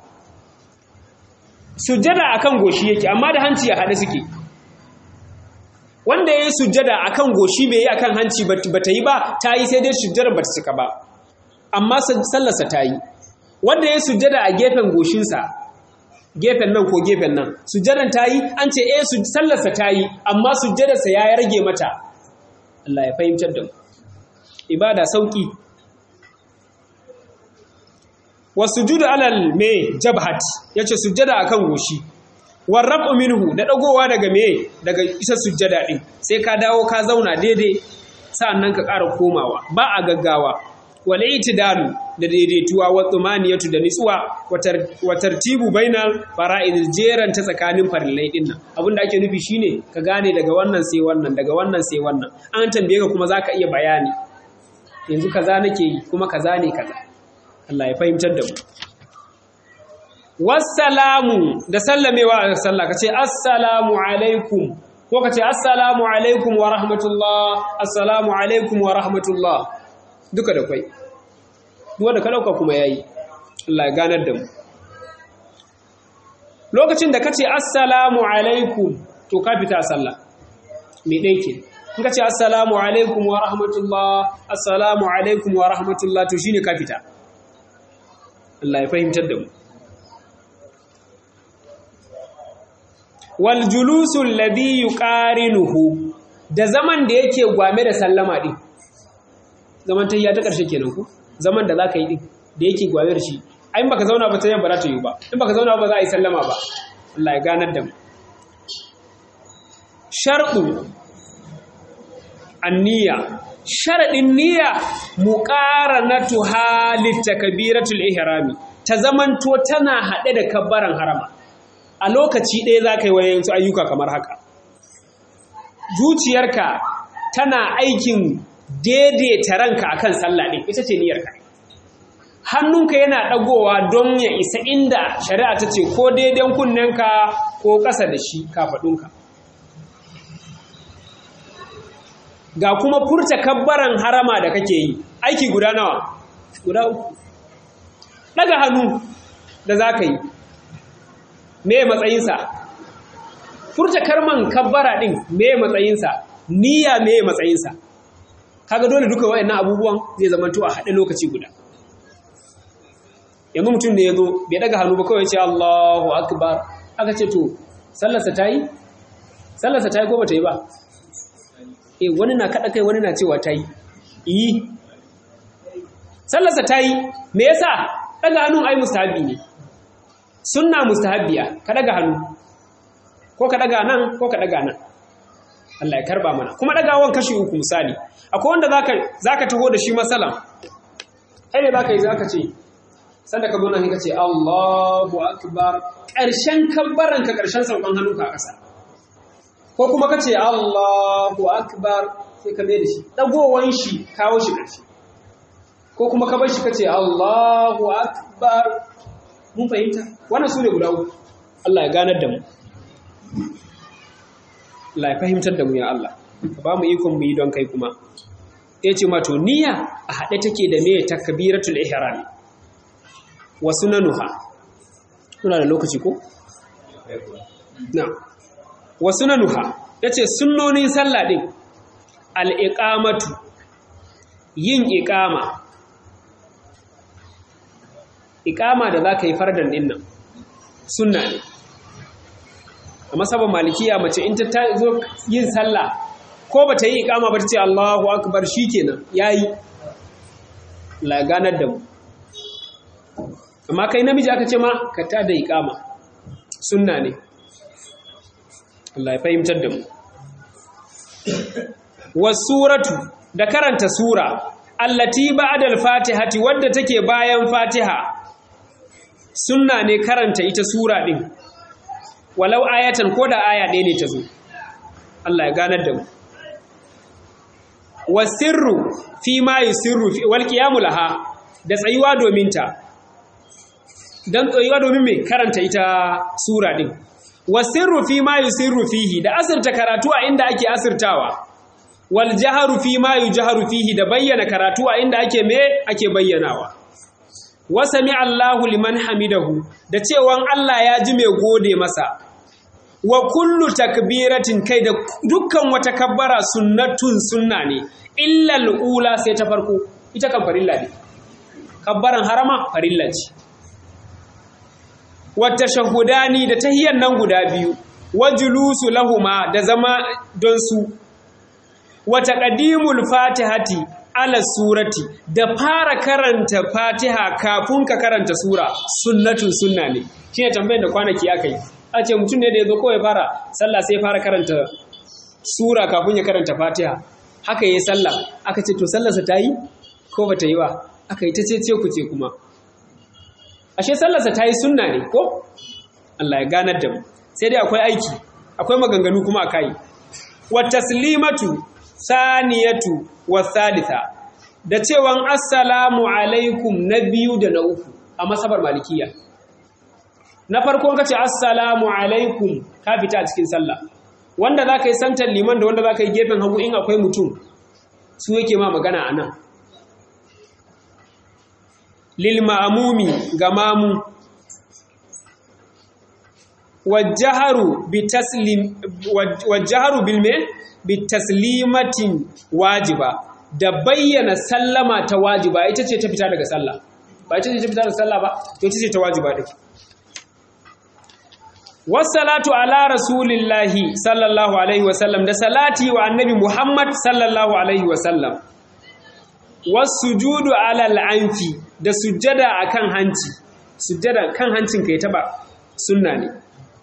sujjada akan goshi yake amma da hanci ya haɗe suke wanda ya yi sujjada akan goshi bai yi akan hanci ba ta yi ba ta yi sai dai sujjada ba ta cika ba amma sallarsa ta yi wanda ya yi sujjada a gefen goshinsa gefen nan ko gefen nan sujjadan ta yi an ce eh sallarsa ta yi amma sujjadarsa ya rage mata Allah ya fahimtar da mu ibada sauki wa sujudu alal me jabhat yace sujjada akan goshi war rabu minhu da dagowa daga me daga isa sujjada din sai ka dawo ka zauna daidai sa'annan ka ƙara komawa ba a gaggawa wal itidalu da daidaituwa wa tsumaniyatu da nitsuwa wa tartibu bainal fara'id jeran ta tsakanin farillai din nan abinda ake nufi shine ka gane daga wannan sai wannan daga wannan sai wannan an tambaye ka kuma zaka iya bayani yanzu kaza nake yi kuma kaza ne kaza Allah ya fahimtar da mu wassalamu da sallamewa a sallah kace assalamu alaikum ko kace assalamu alaikum wa rahmatullah assalamu alaikum wa rahmatullah duka da kwai wanda ka dauka kuma yayi Allah ya ganar da mu lokacin da kace assalamu alaikum to ka fita sallah me dai ke in kace assalamu alaikum wa rahmatullah assalamu alaikum wa rahmatullah to shine ka fita Allah ya fahimtar da mu wal julusul ladhi yuqarinuhu da zaman da yake gwame da sallama din zaman tayya ta karshe kenan ku zaman da zaka yi din da yake gwame da shi ai baka zauna ba tayyan ba za ta yi ba in baka zauna ba za a yi sallama ba Allah ya ganar da mu sharɗu anniya sharadin niyya muqaranatu halit takbiratul ihrami ta zamanto tana hade da kabbaran harama a lokaci ɗaya za ka yi wayansu ayyuka kamar haka zuciyarka tana aikin daidaita ranka akan sallah ɗin ita ce niyyarka hannunka yana ɗagowa don ya isa inda shari'a ta ce ko daidan kunnenka ko ƙasa da shi kafaɗunka ga kuma furta kabbaran harama da kake yi aiki guda nawa guda uku ɗaga hannu da za ka yi me matsayinsa furta karman kabbara din me matsayinsa niyya me matsayinsa kaga dole duka wayannan abubuwan zai zama to a haɗe lokaci guda yanzu mutum ne ya zo bai daga hannu ba kawai ce Allahu akbar aka ce to sallarsa ta yi sallarsa ta yi ko ba ta yi ba eh wani na kaɗa kai wani na cewa ta yi yi sallarsa ta yi me yasa daga hannun ai mustahabi ne sunna mustahabbiya ka daga hannu ko ka daga nan ko ka daga nan Allah ya karba mana kuma dagawan kashi uku misali akwai wanda zaka zaka taho da shi masalan kai ne zaka yi zaka ce sanda ka zo nan ka ce Allahu akbar karshen kabbaran ka karshen saukan hannunka a ƙasa ko kuma ka ce Allahu akbar sai ka mai da shi dagowan shi kawo shi ƙarshe ko kuma ka bar shi ka ce Allahu akbar mun fahimta wannan su ne guda uku Allah ya ganar da mu Allah ya fahimtar da mu ya Allah ka ba mu ikon mu yi don kai kuma ya ce mato niyya a haɗe take da me takbiratul ihram wa sunanuha suna da lokaci ko na wa sunanuha yace sunnonin sallah din al-iqamatu yin iqama iqama da zaka yi fardan din nan sunna ne a masaban malikiya mace in ta zo yin sallah ko ba ta yi iqama ba ta ce Allahu akbar shikenan yayi la ganar da mu amma kai namiji aka ce ma ka ta da iqama sunna ne Allah ya fahimtar da mu wasuratu da karanta sura allati ba'da al-fatihati wadda take bayan fatiha sunna ne karanta ita sura din walau ayatan ko da aya ɗaya ne ta zo Allah ya ganar da mu wasirru fi ma yusirru fi wal qiyamu laha da tsayuwa domin ta dan tsayuwa domin me karanta ita sura din wasirru fi ma yusirru fihi da asirta karatu a inda ake asirtawa wal jaharu fi ma yujharu fihi da bayyana karatu a inda ake me ake bayyanawa wa sami Allahu liman hamidahu da cewan Allah ya ji mai gode masa wa kullu takbiratin kai da dukkan wata kabbara sunnatun sunna ne illa ula sai ta farko ita kan farilla ne kabbaran harama farilla ce wa tashahhudani da tahiyyan nan guda biyu wa julusu lahuma da zama don su wa taqdimul fatihati ala surati da fara karanta fatiha kafin ka karanta sura sunnatun sunna ne shi ne tambayar da kwanaki aka yi a ce mutum ne da ya zo kawai fara sallah sai fara karanta sura kafin ya karanta fatiha haka ya yi sallah aka ce to sallarsa ta yi ko ba ta yi ba aka yi ta ce ce ku ce kuma ashe sallarsa ta yi sunna ne ko Allah ya ganar da mu sai dai akwai aiki akwai maganganu kuma a kai wa taslimatu saniyatu wa thalitha da cewan assalamu alaikum na biyu da na uku a masabar malikiya na farko ka ce assalamu alaikum ka fita a cikin sallah wanda za ka yi santar liman da wanda za ka yi gefen hagu in akwai mutum su yake ma magana a nan lil ma'amumi ga mamu wajaharu bilme bitaslimatin wajiba da bayyana sallama ta wajiba ita ce ta fita daga sallah ba ita ce ta fita daga sallah ba to ita ce ta wajiba dake wassalatu ala rasulillahi sallallahu alaihi wasallam da salati wa annabi muhammad sallallahu alaihi wasallam wasujudu ala al'anfi da sujjada akan hanci sujjada kan hancin kai taba sunna ne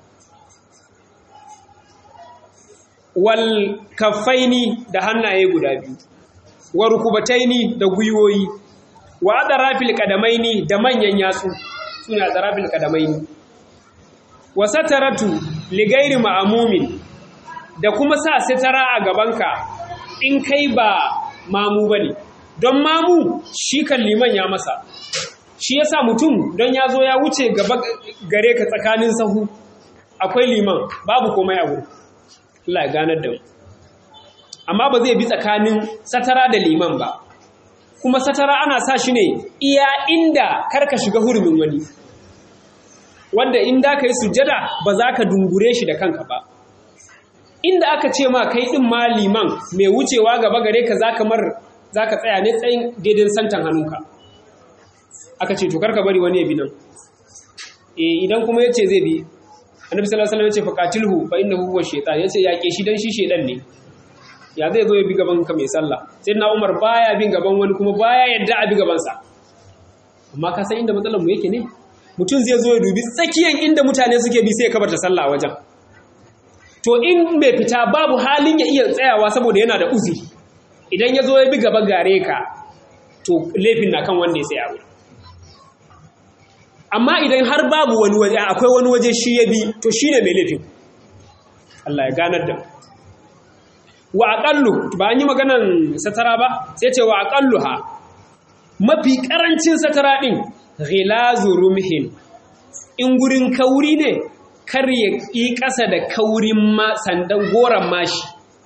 wal kaffaini da hannaye guda biyu wa rukubataini da gwiwoyi wa adarafil qadamaini da manyan yatsu sune adarafil qadamaini wa sataratu li ghairi ma'mumin da kuma sa sitara a gabanka in kai ba mamu bane don mamu shi kan liman ya masa shi yasa mutum don ya zo ya wuce gaba gare ka tsakanin sahu akwai liman babu komai a wurin Allah ya ganar da mu amma ba zai bi tsakanin satara da liman ba kuma satara ana sa shi ne iya inda karka shiga hurumin wani wanda inda ka yi sujjada ba za ka dungure shi da kanka ba inda aka ce ma kai ɗin ma liman mai wucewa gaba gare ka za ka mar za ka tsaya ne tsayin daidai santan hannunka aka ce to karka bari wani ya bi nan e idan kuma ya ce zai bi annabi sallallahu alaihi wasallam ya ce faqatilhu fa innahu huwa shaytan yace yake shi dan shi shedan ne ya zai zo ya bi gaban ka mai sallah sai na Umar baya bin gaban wani kuma baya yadda a bi gaban sa amma ka san inda matsalar mu yake ne mutum zai zo ya dubi tsakiyan inda mutane suke bi sai ya kabarta sallah a wajen to in mai fita babu halin ya iya tsayawa saboda yana da uzuri idan ya zo ya bi gaba gare ka to laifin na kan wanda ya tsaya wuri amma idan har babu wani waje akwai wani waje shi ya bi to shi ne mai laifin Allah ya ganar da wa aqallu ba an yi maganan satara ba sai ce wa aqallu ha mafi karancin satara din ghilazu rumhin in gurin kauri ne kar ya yi ƙasa da kaurin ma sandan goran mashi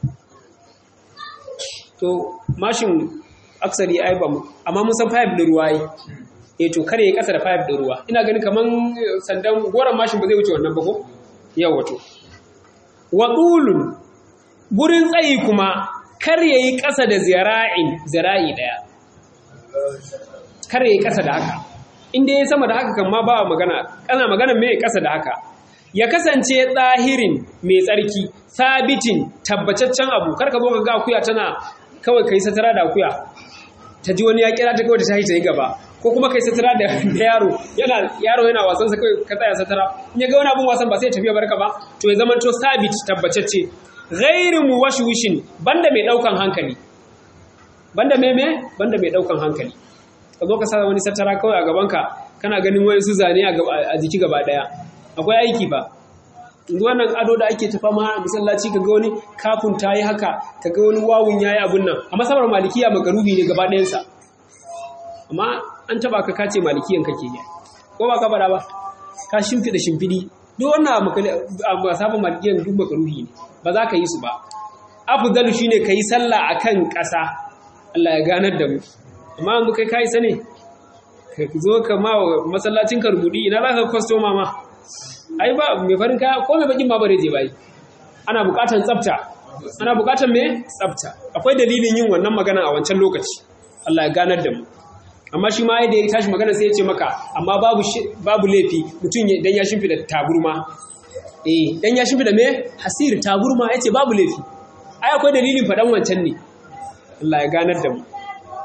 to mashin aksari ai ba mu amma mun san pipe da ruwa yi eh to kare ya kasa da pipe da ruwa ina ganin kaman sandan goran mashin ba zai wuce wannan ba ko yawa to wa qulun gurin tsayi kuma kar yayi kasa da zira'in zira'i daya kar yayi kasa da haka inda yayi sama da haka kan ma ba magana kana magana me kasa da haka ya kasance tsahirin mai tsarki sabitin tabbataccen abu karka zo ka ga akuya tana kawai kai satara da akuya ta ji wani ya kira ta kawai ta tashi ta yi gaba ko kuma kai satara da yaro yana yaro yana wasan sa kai ka tsaya satara in ya ga wani abun wasan ba sai ya tafi barka ba to ya zama to sabit tabbatacce ghairu muwashwishin banda mai daukan hankali banda me me banda mai daukan hankali ka zo ka sa wani satara kawai a gaban ka kana ganin wani su zane a jiki gaba daya akwai aiki ba yanzu wannan ado da ake tafa ma masallaci ka ga wani kafin ta yi haka ka ga wani wawun ya yi abun nan a masabar malikiya makaruhi ne gaba ɗayansa amma an taba ka kace malikiyan kake yi ko ba ka bara ba ka shimfiɗa shimfiɗi duk wannan a masabar malikiyan duk makaruhi ne ba za ka yi su ba afdalu shine ka yi sallah akan ƙasa Allah ya ganar da mu amma yanzu kai kai sane ka zo ka ma masallacin ka rubudi ina za ka kwastoma ma ai ba mai farin kaya ko mai bakin ma bare je bai ana bukatan tsafta ana bukatan me tsafta akwai dalilin yin wannan magana a wancan lokaci Allah ya ganar da mu amma shi ma yadda ya tashi magana sai ya ce maka amma babu babu laifi mutum dan ya shimfida taburma eh dan ya shimfida me hasir taburma yace babu laifi ai akwai dalilin fadan wancan ne Allah ya ganar da mu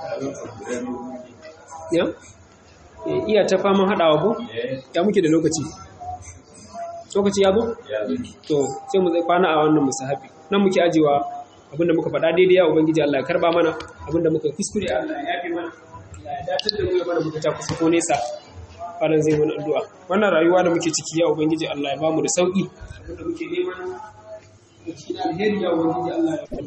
ya Eh, iya ta faman haɗawa ko ya muke da lokaci lokaci ya zo ya zo to sai mu zai kwana a wannan musahabi nan muke ajewa abinda muka faɗa daidai ya ubangiji Allah ya karba mana abinda muka yi kuskure Allah ya yafe mana Allah ya dace da mu ya mana muka ta kusa ko nesa fara zai mana addu'a wannan rayuwa da muke ciki ya ubangiji Allah ya bamu da sauki abinda muke neman da cikin alheri ya ubangiji Allah ya